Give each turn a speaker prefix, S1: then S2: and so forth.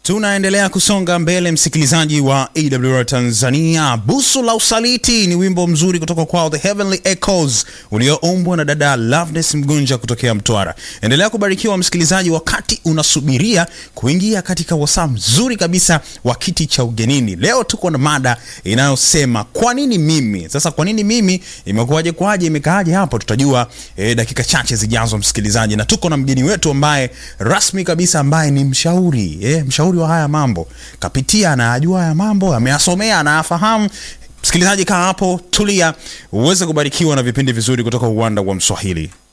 S1: Tunaendelea kusonga mbele, msikilizaji wa AWR Tanzania. Busu la Usaliti ni wimbo mzuri kutoka kwao The Heavenly Echoes ulioombwa na dada Loveness Mgunja kutokea Mtwara. Endelea kubarikiwa msikilizaji, wakati unasubiria kuingia katika wasaa mzuri kabisa wa kiti cha ugenini. Leo tuko na mada inayosema kwa nini mimi. Sasa kwa nini mimi, imekuwaje kwaje, imekaaje hapo, tutajua eh, dakika chache zijazo, msikilizaji, na tuko na mgeni wetu ambaye rasmi kabisa, ambaye ni mshauri eh, mshauri wa haya mambo, kapitia, anayajua haya mambo, ameyasomea, anayafahamu. Msikilizaji, kaa hapo, tulia, uweze kubarikiwa na vipindi vizuri kutoka uwanda wa Mswahili.